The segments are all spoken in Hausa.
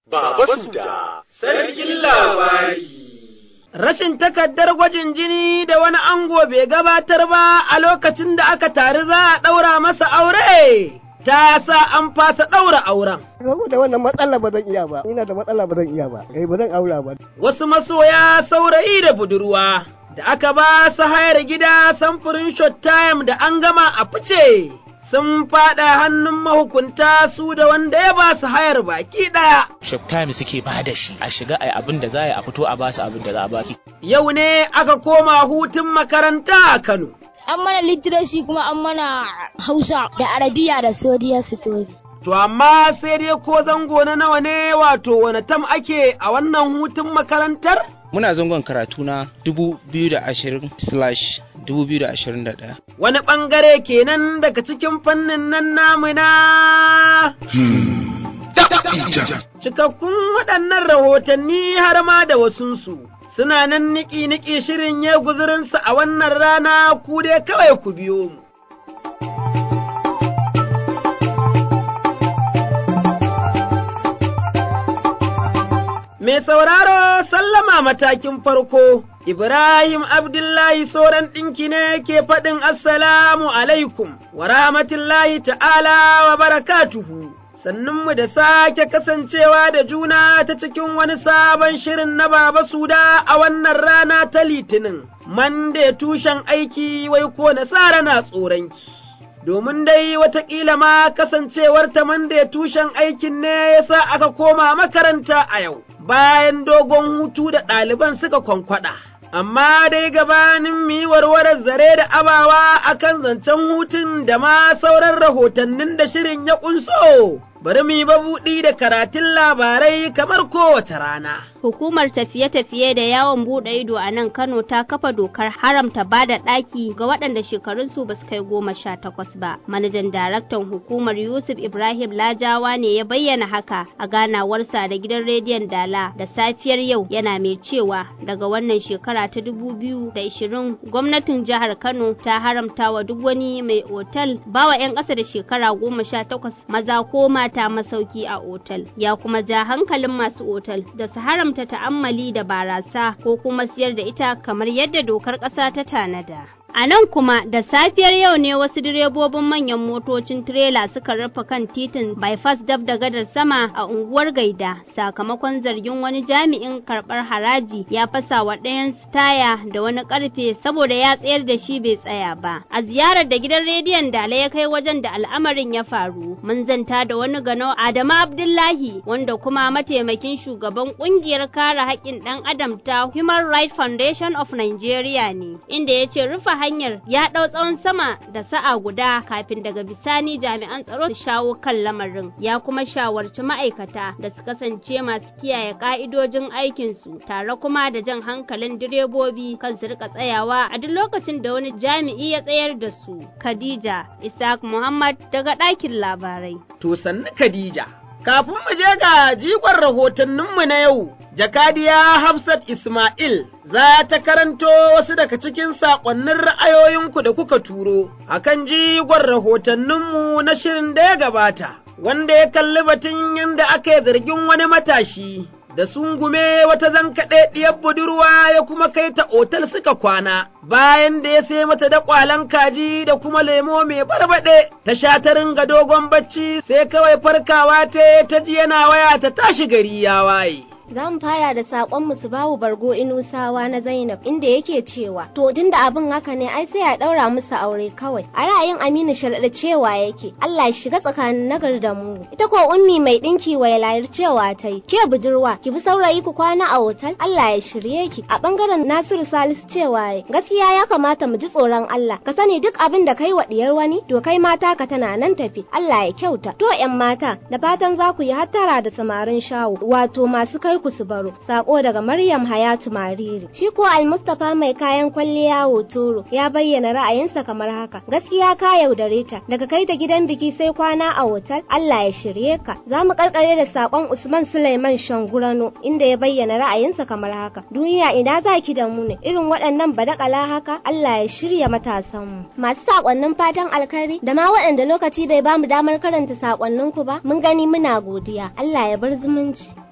Baba Suda, Sarkin Labari. Rashin takardar gwajin jini da wani ango bai gabatar ba a lokacin da aka tari za a ɗaura masa aure, ta sa an fasa ɗaura auren. Saboda wannan matsala ba zan iya ba, ina da matsala ba zan iya ba, kai ba zan aura ba. Wasu masoya saurayi da budurwa, da aka ba su hayar gida samfurin shot time da an gama a fice. sun faɗa hannun mahukunta su da wanda ya ba su hayar baki ɗaya. Shoptime suke ba da shi a shiga a abin da za a fito a ba su abin da za a baki. Yau ne aka koma hutun makaranta a Kano. An mana literacy kuma an mana Hausa da Arabiya da Sodiya Story. To amma sai dai ko zango na nawa ne wato wani tam ake a wannan hutun makarantar? Muna zangon karatu na 2020/2021. Wani ɓangare kenan daga cikin fannin nan namu na Cikakkun waɗannan rahotanni har ma da wasunsu suna nan niki-niki shirin ya guzurinsa a wannan rana ku dai kawai ku biyo mu. Mai sauraro sallama matakin farko, Ibrahim Abdullahi Soran ɗinki ne ke faɗin Assalamu alaikum wa rahmatullahi ta'ala wa barakatuhu. Sannunmu da sake kasancewa da juna ta cikin wani sabon shirin na Baba Suda a wannan rana ta Litinin, Mande tushen aiki wai ko nasara na tsoronki. domin dai watakila ma kasancewar ta manda tushen aikin ne ya sa aka koma makaranta a yau, bayan dogon hutu da ɗaliban suka kwankwada. Amma dai gabanin mu yi warwarar zare da abawa akan zancen hutun da ma sauran rahotannin da shirin ya ƙunso, bari mu yi babuɗi da karatun labarai kamar kowace rana. Hukumar tafiye-tafiye da yawon buɗe ido a nan Kano ta kafa dokar haramta ba da ɗaki ga waɗanda shekarunsu ba su kai goma sha takwas ba. Manajan daraktan hukumar Yusuf Ibrahim Lajawa ne ya bayyana haka a ganawarsa da gidan rediyon Dala da safiyar yau yana mai cewa daga wannan shekara ta dubu biyu da ishirin gwamnatin jihar Kano ta haramta wa duk wani mai otal bawa 'yan ƙasa da shekara goma sha takwas maza ko mata masauki a otal. Ya kuma ja hankalin masu otal da su haramta haramta ta'ammali da barasa ko kuma siyar da ita kamar yadda dokar ƙasa ta tanada. A nan kuma da safiyar yau ne wasu direbobin manyan motocin tirela suka rufe kan titin bypass dab da gadar sama a unguwar Gaida sakamakon zargin wani jami'in karɓar haraji ya fasa wa ɗayan taya da wani ƙarfe saboda ya tsayar da shi bai tsaya ba. A ziyarar da gidan rediyon Dala ya kai wajen da al'amarin ya faru, mun zanta da wani gano Adamu Abdullahi wanda kuma mataimakin shugaban ƙungiyar kare haƙƙin ɗan adam ta Human Rights Foundation of Nigeria ne, inda ya ce rufe hanyar ya ɗau tsawon sama da sa'a guda kafin daga bisani jami'an tsaro su shawo kan lamarin ya kuma shawarci ma'aikata da su kasance masu kiyaye ka'idojin aikinsu tare kuma da jan hankalin direbobi kan su rika tsayawa a duk lokacin da wani jami'i ya tsayar da su khadija isaac muhammad daga ɗakin labarai to sannu khadija kafin mu je ga jigon rahotanninmu na yau Jakadiya Hafsat Ismail za ta karanto wasu daga cikin saƙonnin ra'ayoyinku da kuka turo a kan jigon rahotanninmu na shirin da ya gabata, wanda ya kalli batun yadda aka yi zargin wani matashi da sungume wata zankaɗe ɗiyar budurwa ya kuma kai ta otal suka kwana, bayan da ya sai mata da ƙwalan kaji da kuma lemo mai barbaɗe, ta sha ta ringa dogon bacci sai kawai farkawa ta ta ji yana waya ta tashi gari ya waye. Za mu fara da saƙon musu bawu bargo inusawa na Zainab inda yake cewa to tunda abin haka ne ai sai a ɗaura musu aure kawai. A ra'ayin Aminu sharaɗa cewa yake Allah ya shiga tsakanin nagar da mu. Ita ko ummi mai ɗinki wailayar cewa ta yi ke budurwa ki bi saurayi ku kwana a otal Allah ya shirye ki. A ɓangaren Nasiru Salisu cewa ya gaskiya ya kamata mu ji tsoron Allah ka sani duk abin da kai wa ɗiyar wani to kai mata ka tana nan tafi Allah ya kyauta. To 'yan mata da fatan za ku yi hattara da samarin shawo wato masu kai ku su baro sako daga Maryam Hayatu Mariri shi ko Al-Mustafa mai kayan kwalliya Hotoro ya bayyana ra'ayinsa kamar haka gaskiya ka yaudare ta daga kai ta gidan biki sai kwana a hotel Allah ya shirye ka za mu karkare da sakon Usman Suleiman Shangurano inda ya bayyana ra'ayinsa kamar haka duniya ina za ki da mu ne irin waɗannan badakala haka Allah ya shirya matasan mu masu sakonnin fatan alkhairi da ma waɗanda lokaci bai bamu damar karanta sakonninku ba mun gani muna godiya Allah ya bar zumunci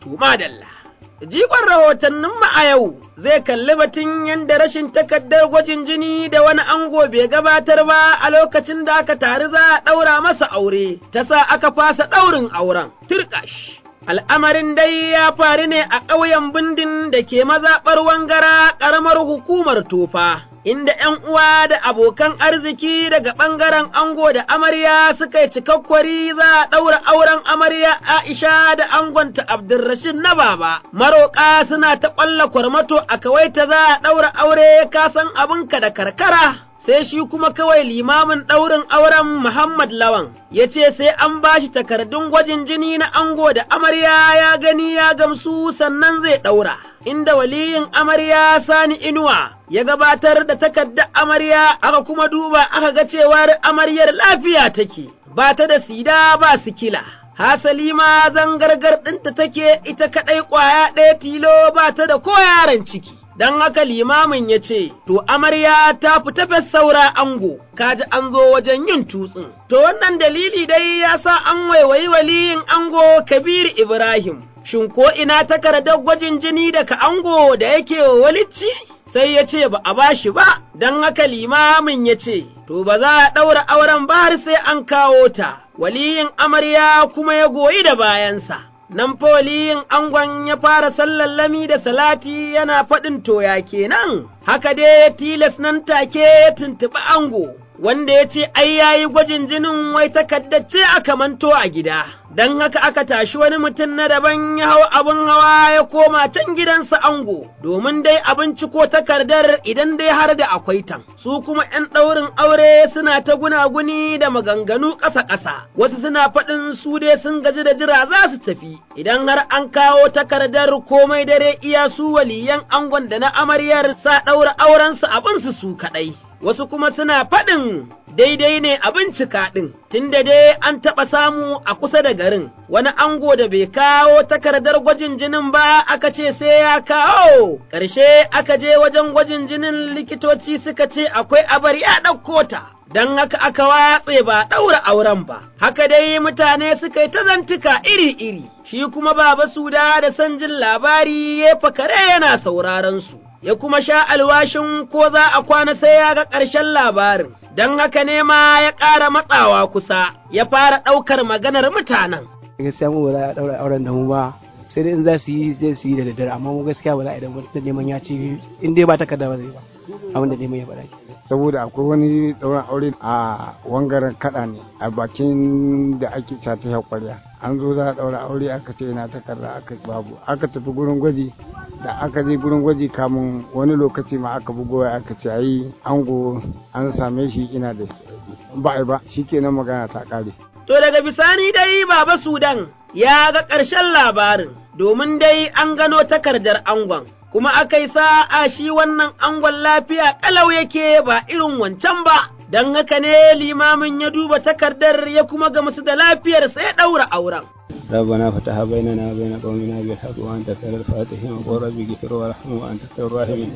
To madalla. Jigon rahotanninmu a yau zai kalli batun yadda rashin takardar gwajin jini da wani ango bai gabatar ba a lokacin da aka tari za a ɗaura masa aure, ta sa aka fasa ɗaurin auren, turƙash. Al'amarin dai ya faru ne a ƙauyen bindin da ke mazaɓar wangara ƙaramar hukumar tofa. Inda ’yan uwa da abokan arziki daga ɓangaren ango da amarya suka yi cikakkwari za a ɗaura auren amarya Aisha da angonta Abdulrashid na baba. Maroƙa suna ta ƙwalla kwarmato a kawaita za a ɗaura aure ka san abinka da karkara. sai shi kuma kawai limamin ɗaurin auren Muhammad Lawan ya ce sai an ba shi takardun gwajin jini na ango da amarya ya gani ya gamsu sannan zai ɗaura. Inda waliyin amarya Sani Inuwa ya gabatar da takardar amarya aka kuma duba aka ga cewar amaryar lafiya take, ba ta da sida ba sikila. Hasali ma zangargar ɗinta take ita kaɗai ƙwaya ɗaya tilo ba ta da ko yaron ciki. don haka limamin ya ce, To, amarya ta fita fes saura ango, kaji an zo wajen yin tutsin. To, wannan dalili dai ya sa an waiwayi waliyin ango Kabir Ibrahim, shin ko ina takardar gwajin jini daga ango da yake wa walicci? Sai ya ce ba a bashi ba, don haka limamin ya ce, To, ba za a ɗaura auren ba har sai an kawo ta, waliyin amarya kuma ya goyi da bayansa. nan fa waliyin angon ya fara sallallami da salati yana faɗin toya kenan, haka dai ya tilas nan take ya tuntuɓi ango, wanda ya ce ai yayi gwajin jinin wai takaddace aka manto a gida. Don haka aka tashi wani mutum na daban ya hau abin hawa ya koma can gidansa ango, domin dai abinci ko takardar idan dai har da akwai tan. Su kuma ’yan ɗaurin aure suna ta gunaguni da maganganu ƙasa-ƙasa, wasu suna faɗin su dai sun gaji da jira za su tafi, idan har an kawo takardar komai dare iya su waliyan angon da na amaryar sa ɗaura aurensu abinsu su kaɗai. Wasu kuma suna faɗin daidai ne a bincika ɗin, tunda dai an taɓa samu a kusa da garin, wani ango da bai kawo takardar gwajin jinin ba aka ce sai ya kawo, ƙarshe aka je wajen gwajin jinin likitoci suka ce akwai abar ya ɗauko ta. Don haka aka watse ba ɗaura auren ba, haka dai mutane suka yi ta zantuka iri-iri, shi kuma baba suda da son jin labari ya fakare yana sauraron su. ya kuma sha alwashin ko za a kwana sai ya ga ƙarshen labarin, don haka ne ma ya ƙara matsawa kusa, ya fara ɗaukar maganar mutanen. Gaskiya mu ba za a ɗaura auren da mu ba, sai dai in za su yi zai su yi da daddare, amma mu gaskiya ba za a idan da neman ya ci in dai ba takarda ba zai ba, abin da neman ya faɗa. saboda akwai wani ɗaurin aure a wangaren kaɗa ne a bakin da ake cata ya kwarya an zo za a ɗaura aure aka ce ina takarda aka babu aka tafi gurin gwaji da aka je gurin gwaji kamun wani lokaci ma aka bugo aka ce ayi ango an same shi ina da ba ai ba shikenan magana ta ƙare To daga bisani dai Baba Sudan ya ga ƙarshen labarin, domin dai an gano takardar angon, kuma aka yi sa'a shi wannan angon lafiya ƙalau yake ba irin wancan ba, don haka ne limamin ya duba takardar ya kuma ga musu da lafiyar sai ɗaura auren. ربنا فتح بيننا وبين قومنا بالحق وانت خير الفاتحين وقل ربي اغفر وارحم وانت خير الراحمين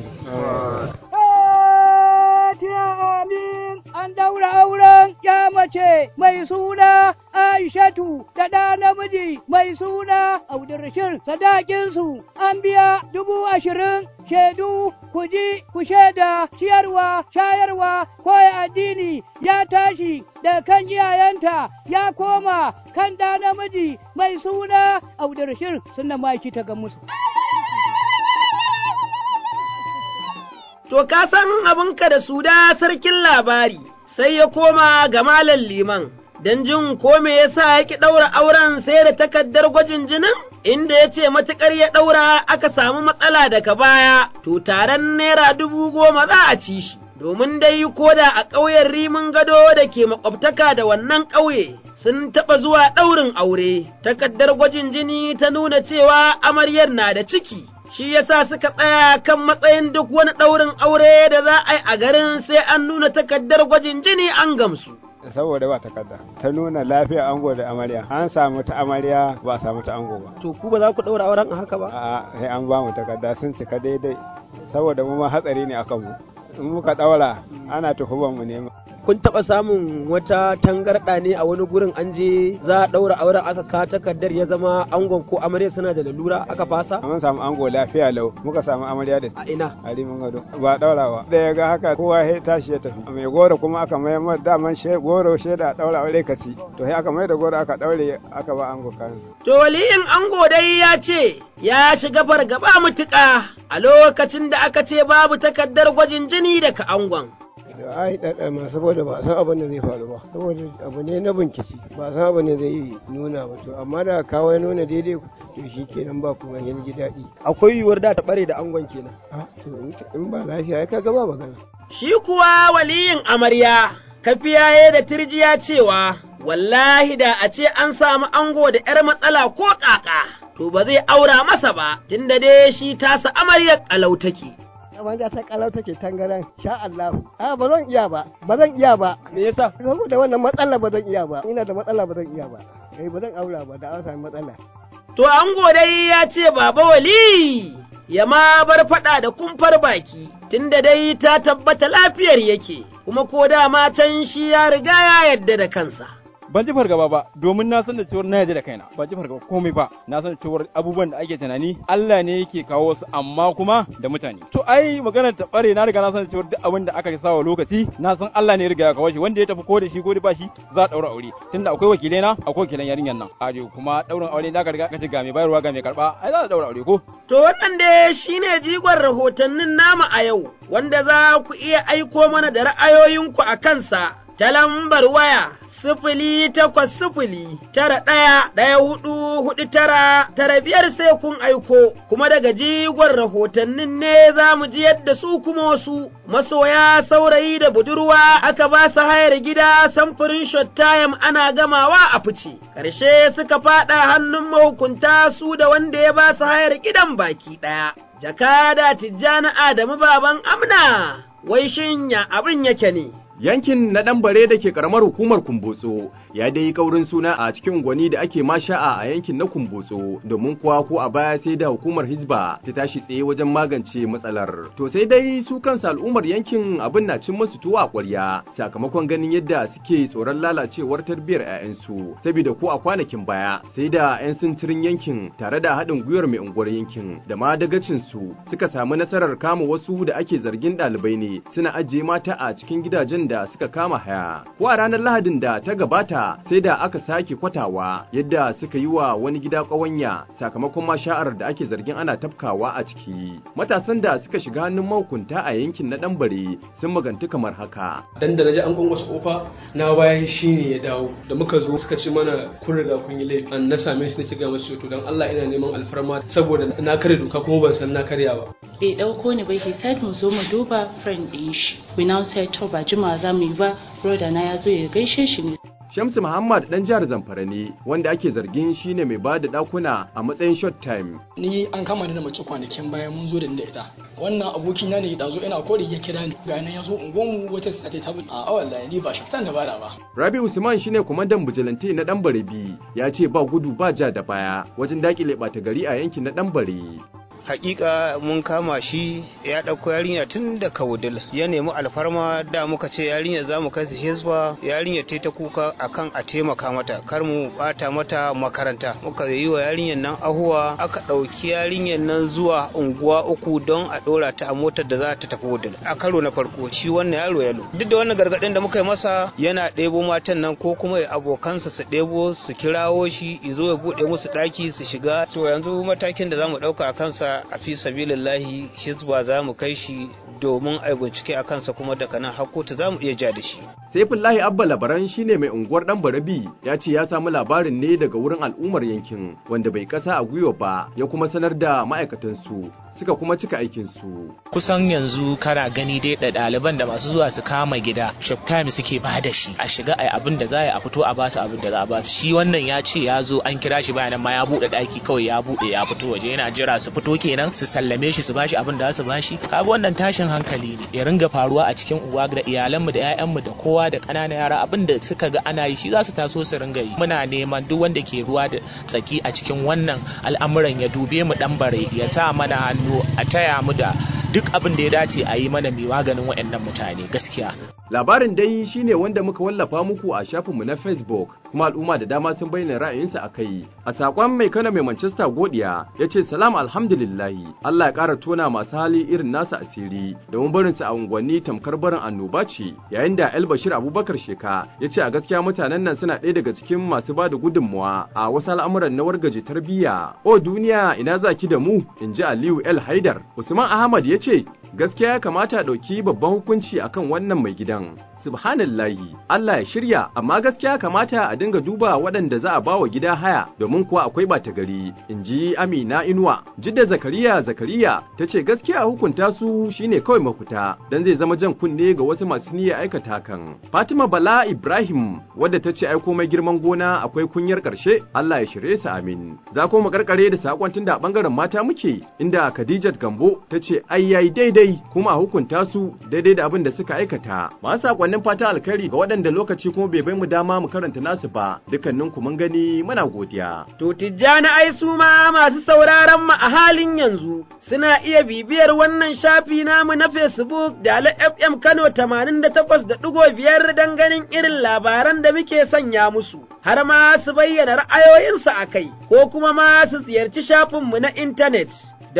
amin an daura auren ya mace mai suna Aishatu da ɗa namiji mai suna Abdulrashid sadakinsu an biya dubu ashirin shaidu ku ji ku shaida ciyarwa shayarwa koya addini ya tashi da kan iyayenta ya koma kan ɗa namiji mai suna Abdulrashid sunna maki ta ga musu. To, ka san abinka da su da sarkin labari, sai ya koma ga malam liman, don jin ko me yasa ya ki ɗaura auren sai da takardar gwajin jinin? Inda ya ce matuƙar ya ɗaura aka samu matsala daga baya, to taron naira dubu goma za a ci shi. Domin dai koda a ƙauyen rimin gado da ke makwabtaka da wannan ƙauye, sun taɓa zuwa ɗaurin aure, takardar gwajin jini ta nuna cewa amaryar na da ciki, shi yasa suka tsaya kan matsayin duk wani ɗaurin aure da za a yi a garin sai an nuna takardar gwajin jini an gamsu. saboda ba takarda ta nuna lafiya ango da amarya an samu ta amarya ba a samu ta ango ba To ku ba za ku ɗaura auren a haka ba? a'a sai an ba mu takarda sun cika daidai saboda mu ma hatsari ne akan mu in muka daura ana tuhumar mu ne kun taɓa samun wata tangarɗa ne a wani gurin an je za a ɗaura auren aka ka takardar ya zama angon ko amarya suna da lalura aka fasa? Mun samu ango lafiya lau muka samu amarya da A ina? a rimin gado ba ɗaurawa. Da ya ga haka kowa ya tashi ya tafi. Mai goro kuma aka mai mar daman she goro shaida a ɗaura aure kasi. To sai aka mai da goro aka ɗaure aka ba ango kayan. To waliyin ango dai ya ce ya shiga fargaba mutuƙa a lokacin da aka ce babu takardar gwajin jini daga angon. da ai ɗaɗa ma saboda ba san abin da zai faru ba saboda abu ne na bincike ba san abin da zai nuna ba to amma da kawai nuna daidai to shi kenan ba kuma yin ji daɗi Akwai yiwuwar da ta ɓare da angon kenan. Ah, to in- in ba lafiya ai kaga ba magana Shi kuwa waliyin amarya, kafiyaye da tirjiya cewa, wallahi da a ce an samu ango da ’yar matsala ko ƙaƙa, to ba zai aura masa ba, tunda dai shi tasa amaryar ƙalau take. wanda ta kalau take tangaran sha Allah a ba zan iya ba ba zan iya ba Me yasa? saboda wannan matsala ba zan iya ba ina da matsala ba zan iya ba eh ba zan aura ba da an sami matsala To ango dai ya ce baba wali, ya ma bar faɗa da kumfar baki, tunda dai ta tabbata lafiyar yake, kuma ko dama can shi ya riga ya yarda da kansa. ban ji fargaba ba domin na san da cewar na yarda da kaina ban ji fargaba komai ba na san cewar abubuwan da ake tunani Allah ne yake kawo su amma kuma da mutane to ai maganar ta bare na riga na san cewar duk abin da aka sa wa lokaci na san Allah ne ya riga ya kawo shi wanda ya tafi ko da shi ko da ba shi za a daura aure tunda akwai wakilai na akwai wakilan yarinyar nan a kuma daurin aure da ka riga ka ce ga mai bayarwa ga mai karba ai za a daura aure ko To waɗanda shi ne jigon rahotannin nama a yau, wanda za ku iya aiko mana da ra'ayoyinku a kansa ta lambar waya sifili takwas sifili tara ɗaya ɗaya hudu hudu tara tara biyar sai kun aiko, kuma daga jigon rahotannin ne za mu ji yadda su kuma wasu masoya saurayi da budurwa aka ba su hayar gida samfurin shot time ana gamawa a fice, ƙarshe suka faɗa hannun mahukunta su da wanda ya ba su hayar gidan baki ɗaya. Jakada Tijjani Adamu baban Amna, wai shin ya abin yake ne? Yankin na ɗanbare da ke ƙaramar hukumar Kumbotso ya dai yi kaurin suna a cikin gwani da ake masha'a a yankin na Kumbotso domin kuwa ko a baya sai da hukumar Hizba ta tashi tsaye wajen magance matsalar. To sai dai su kansu al'ummar yankin abin na cin musu tuwa a ƙwarya sakamakon ganin yadda suke tsoron lalacewar tarbiyyar 'ya'yansu saboda ko a kwanakin baya sai da 'yan sintirin yankin tare da haɗin gwiwar mai unguwar yankin da ma dagacin su suka samu nasarar kama wasu da ake zargin ɗalibai ne suna ajiye mata a cikin gidajen da suka kama haya. Ko a ranar Lahadin da ta gabata sai da aka sake kwatawa yadda suka yi wa wani gida ƙawanya sakamakon masha'ar da ake zargin ana tafkawa a ciki. Matasan da suka shiga hannun mahukunta a yankin na ɗanbare sun magantu kamar haka. dan da naji an gwangwasa kofa na bayan shi ne ya dawo da muka zo suka ce mana kun riga kun yi laifi an na same su nake ga masu to dan Allah ina neman alfarma saboda na kare doka kuma ban san na karya ba bai dauko ni ba he said mu zo mu duba friend din shi we now said to ba jima za mu yi ba brother na ya zo ya gaishe shi ne Shamsu Muhammad dan jihar Zamfara ne wanda ake zargin shine mai bada dakuna a matsayin short time. ni an kama ni da mace kwanakin baya mun zo da ni da ita wannan abokina ne da zo ina kori ya kira ni ga nan ya zo unguwanmu wata sate ta bin a wallahi ni ba shaftan da bada ba Rabi Usman shine kwamandan bijilanti na Ɗanbare ya ce ba gudu ba ja da baya wajen dakile ɓata gari a yankin na Ɗanbare. hakika mun kama shi ya ɗauko yarinya tun da kawudil ya nemi alfarma da muka ce yarinya za mu kai su hisba yarinya ta ta kuka akan a taimaka mata kar mu bata mata makaranta muka yi wa yarinyar nan ahuwa aka ɗauki yarinyar nan zuwa unguwa uku don a ɗora ta a motar da za ta tafi wudil a karo na farko shi wannan yaro yalo duk da wannan gargaɗin da muka yi masa yana ɗebo matan nan ko kuma abokansa su ɗebo su kirawo shi izo ya buɗe musu ɗaki su shiga to yanzu matakin da za mu ɗauka a kansa a fi sabilillahi hizba za mu kai shi domin a bincike a kansa kuma daga nan hakkotu za mu iya ja da shi. Saifullahi Abba Labaran shine mai unguwar dan Barabi ya ce ya samu labarin ne daga wurin al'ummar yankin wanda bai kasa a gwiwa ba ya kuma sanar da ma'aikatansu suka kuma cika aikinsu. kusan yanzu kana gani dai da ɗaliban da masu zuwa su kama gida shop time suke ba da shi a shiga ai abin da za a fito a basu abin da za a basu shi wannan ya ce ya zo an kira shi bayanan ma ya buɗe ɗaki kawai ya buɗe ya fito waje yana jira su fito kenan su sallame shi su bashi abin da za su bashi kaga wannan tashin hankali ne ya ringa faruwa a cikin uwa da iyalanmu da 'ya'yanmu da kowa da ƙananan yara abin da suka ga ana yi shi za su taso su ringa yi muna neman duk wanda ke ruwa da tsaki a cikin wannan al'amuran ya dube mu dan bare ya sa mana hannu a taya mu da duk abin da ya dace a yi mana mai maganin waɗannan mutane gaskiya Labarin dai shine wanda muka wallafa muku a shafinmu na Facebook, kuma al'umma da dama sun bayyana ra'ayinsa a kai. A saƙon mai kana mai Manchester Godiya ya ce salam alhamdulillahi, Allah ya ƙara tona masu hali irin nasa asiri, domin barinsa a unguwanni tamkar barin annoba ce, yayin da El Bashir Abubakar Sheka ya ce a gaskiya mutanen nan suna ɗaya daga cikin masu ba da gudunmuwa a wasu al'amuran na wargaje tarbiyya. O duniya ina za ki da mu, in ji Aliyu El Haidar. Usman Ahmad ya ce gaskiya ya kamata a ɗauki babban hukunci akan wannan mai gidan. Subhanallahi, Allah ya shirya, amma gaskiya kamata a dinga duba waɗanda za a bawa gida haya domin kuwa akwai ɓata gari, in ji Amina Inuwa. Jidda Zakariya Zakariya ta ce gaskiya hukunta su shine kawai mafita, don zai zama jan kunne ga wasu masu niyyar aikata hakan. Fatima Bala Ibrahim wadda ta ce aiko mai girman gona akwai kunyar ƙarshe, Allah ya shirye su amin. Za ko mu karkare da sakon tunda a ɓangaren mata muke, inda Khadijat Gambo ta ce ai yayi daidai kuma a hukunta su daidai da abin da suka aikata. Masu sakonnin fata alkhairi ga waɗanda lokaci kuma bai bai mu dama mu karanta nasu ba, dukkanin ku mun gani muna godiya. To Tijjani ai su ma masu sauraron mu a halin yanzu suna iya bibiyar wannan shafi namu na Facebook da Ala FM Kano 88.5 don ganin irin labaran da muke sanya musu, har ma su bayyana ra'ayoyinsu a kai, ko kuma ma su ziyarci shafinmu na intanet.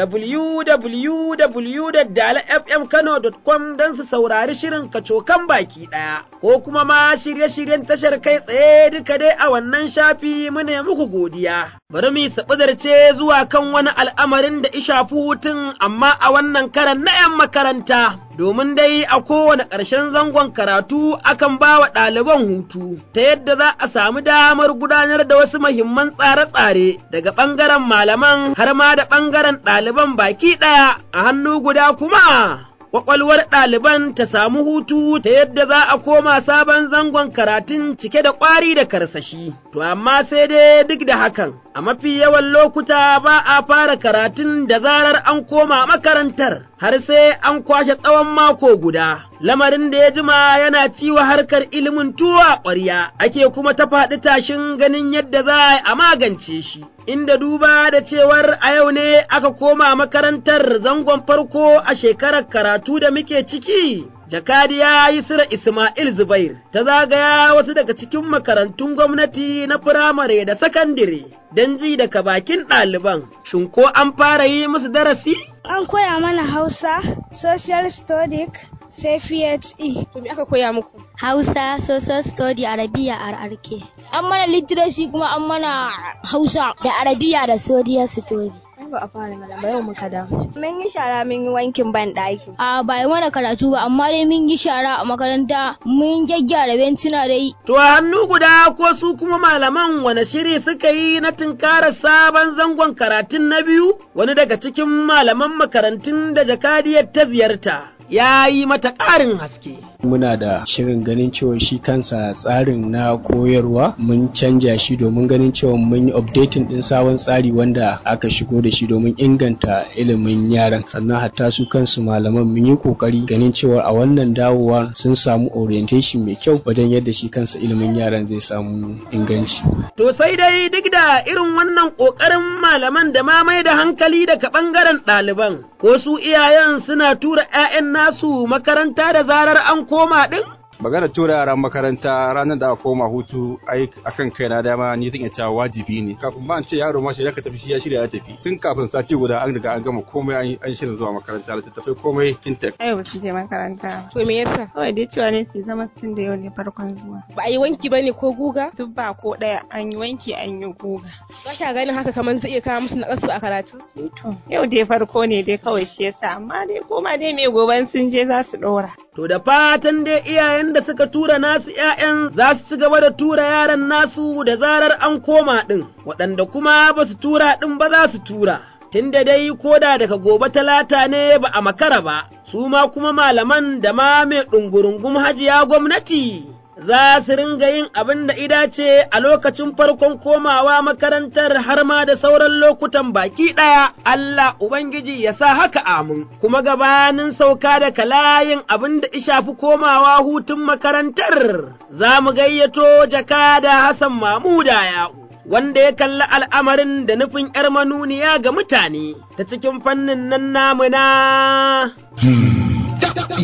www.dalafmkano.com don su saurari shirin kacokan baki ɗaya, ko kuma ma shirye-shiryen tashar kai tsaye duka dai a wannan shafi mune muku godiya. Bari mu saɓidarce zuwa kan wani al'amarin da ishafi hutun amma a wannan karan na ‘yan makaranta. domin dai a kowane ƙarshen zangon karatu akan ba wa ɗaliban hutu, ta yadda za a samu damar gudanar da wasu mahimman tsare-tsare daga ɓangaren malaman har ma da ɓangaren ɗaliban baki ɗaya a hannu guda kuma. Ƙwaƙwalwar ɗaliban ta samu hutu ta yadda za a koma sabon zangon karatun cike da ƙwari da karsashi, to amma sai dai duk da hakan, a mafi yawan lokuta ba a fara karatun da zarar an koma makarantar. har sai an kwashe tsawon mako guda, lamarin da ya jima yana ciwa harkar ilimin tuwa ƙwarya, ake kuma ta faɗi tashin ganin yadda za a magance shi. Inda duba da cewar a yau ne aka koma makarantar zangon farko a shekarar karatu da muke ciki. Jakadiya Yusra Ismail Zubair ta zagaya wasu daga cikin makarantun gwamnati na firamare da sakandire don ji daga bakin ɗaliban, shin ko an fara yi musu darasi? An koya mana Hausa, Social Studic, sai PHE. To me aka koya muku? Hausa, Social Study, Arabiya, RRK. An mana literacy kuma an mana Hausa da Arabiya da Social Study. ba a fara mana ba yau muka da. Mun yi shara mun yi wankin ban ɗaki. A ba yi mana karatu ba amma dai mun yi shara a makaranta mun gyaggyara bencina dai. To a hannu guda ko su kuma malaman wani shiri suka yi na tunkarar sabon zangon karatun na biyu wani daga cikin malaman makarantun da jakadiyar ta ziyarta. ya yi mata ƙarin haske. Muna da shirin ganin cewa shi kansa tsarin na koyarwa mun canja shi domin ganin cewa mun yi updating ɗin sabon tsari wanda aka shigo da shi domin inganta ilimin yaran sannan hatta su kansu malaman mun yi kokari ganin cewa a wannan dawowa sun samu orientation mai kyau wajen yadda shi kansa ilimin yaran zai samu inganci. To sai dai duk da irin wannan ƙoƙarin malaman da ma mai da hankali daga ɓangaren ɗaliban ko su iyayen suna tura 'ya'yan nasu makaranta da zarar an koma ɗin? magana tura yaran makaranta ranar da aka koma hutu ai akan kai na dama ni zan iya cewa wajibi ne kafin ba an ce yaro ma shirya ka tafi shi ya shirya ya tafi tun kafin sati guda an riga an gama komai an shirin zuwa makaranta littattafai komai kintek ai ba su je makaranta to me yasa kawai dai cewa ne su zama tun da yau ne farkon zuwa ba a yi wanki ba ne ko guga duk ba ko ɗaya an yi wanki an yi guga ba ka ganin haka kamar zai iya kawo musu naƙasu a karatu to yau dai farko ne dai kawai shi yasa amma dai koma dai mai goban sun je za su ɗora to da fatan dai iyayen da suka tura nasu ‘ya'yan za su ci gaba da tura yaran nasu da zarar an koma ɗin, waɗanda kuma ba su tura ɗin ba za su tura. Tunda dai koda daga gobe talata ne ba a makara ba, su ma kuma malaman da ma mai ɗungurungum hajiya gwamnati. Za su ringa yin abin da idace a lokacin farkon komawa makarantar har ma da sauran lokutan baki ɗaya, Allah Ubangiji ya sa haka amin, kuma gabanin sauka da kalayin abin da ishafi komawa hutun makarantar, za mu gayyato jakada Hassan Mamuda ya'u. wanda ya kalli al'amarin da nufin ’yar manuniya ga mutane ta cikin fannin nan namu na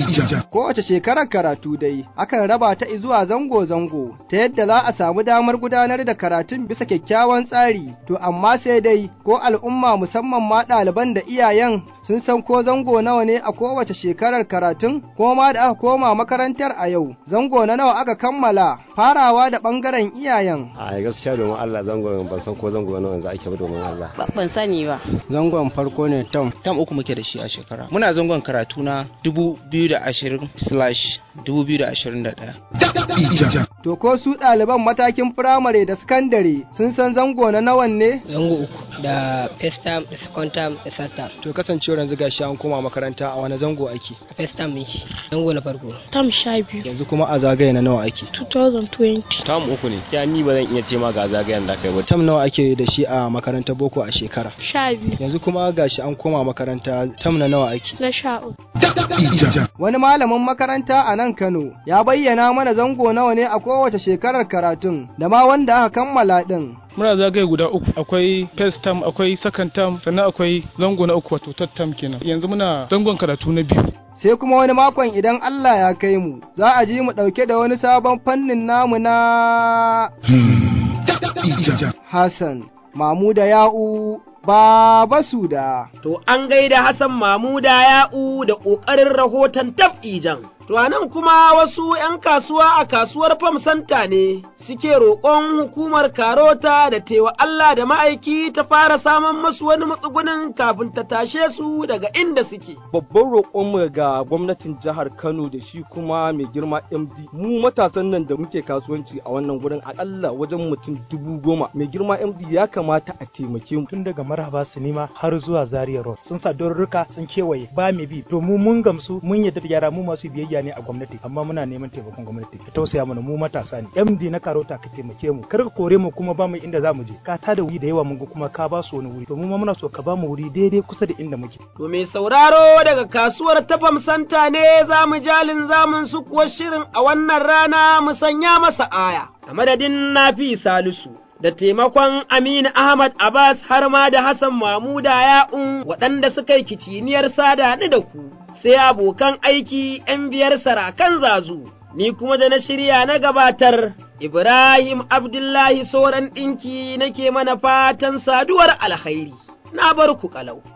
Kowace shekarar karatu dai, akan raba ta zuwa zango-zango, ta yadda za a samu damar gudanar da karatun bisa kyakkyawan tsari, to amma sai dai, ko al'umma musamman ma ɗaliban da iyayen sun san ko zango nawa ne a kowace shekarar karatun, ko ma da aka koma makarantar a yau, zango na nawa aka kammala, farawa da ɓangaren iyayen. A gaskiya domin Allah zango ban san ko zango nawa za ake ba domin Allah. Ban sani ba. Zangon farko ne Tom. Tom uku muke da shi a shekara. Muna zangon karatu na 2020/2021. To ko su ɗaliban matakin firamare da sakandare sun san zango na nawan ne? Zango uku da first term da second term da third term. To kasancewar yanzu gashi an koma makaranta a wani zango ake? A first term shi zango na farko. Tam sha biyu. Yanzu kuma a zagaye na nawa ake? 2020. Tam uku ne. Gaskiya ni ba zan iya ce ma ga zagayen da kai ba. Tam nawa ake da shi a makarantar boko a shekara? Sha biyu. Yanzu kuma gashi an koma makaranta tam na nawa ake? Na sha uku. Wani malamin makaranta a nan Kano ya bayyana mana zango nawa ne a kowace shekarar karatun da ma wanda aka kammala ɗin. muna zagaye guda uku akwai first term akwai second term sannan akwai zango na uku wato third term kenan yanzu muna zangon karatu na biyu sai kuma wani makon idan Allah ya kai mu za a ji mu ɗauke da wani sabon fannin namu na Hassan Mamuda Ya'u Baba Suda. To an gaida Hassan Mamuda Ya'u da ƙoƙarin rahoton tab'ijan. To nan kuma wasu ‘yan kasuwa a kasuwar Fam Santa ne suke roƙon hukumar Karota da tewa Allah da ma'aiki ta fara samun masu wani matsugunin kafin ta tashe su daga inda suke. Babban roƙonmu ga gwamnatin jihar Kano da shi kuma mai girma MD mu matasan nan da muke kasuwanci a wannan gurin akalla wajen mutum dubu goma mai girma MD ya kamata a taimake mu. Tun daga maraba sinima har zuwa Zaria Road sun sa dorurruka sun kewaye ba mai bi domin mun gamsu mun yadda da yara mu masu biyayya ne a gwamnati amma muna neman taimakon gwamnati ka tausaya mana mu matasa ne MD na karota ka taimake mu kar ka kore mu kuma ba mu inda za mu je ka tada wuri da yawa mun ga kuma ka ba su wani wuri to mu ma muna so ka ba mu wuri daidai kusa da inda muke to me sauraro daga kasuwar tafam santa ne za mu jalin zamun su kuwa shirin a wannan rana mu sanya masa aya a madadin nafi salisu da taimakon Aminu Ahmad Abbas har ma da Hassan Mamuda Ya'un waɗanda suka yi kiciniyar sada ni da ku, sai abokan aiki ‘yan biyar sarakan zazu, ni kuma da na shirya na gabatar, Ibrahim Abdullahi Soran ɗinki nake mana fatan saduwar alkhairi, na bar ku ƙalau.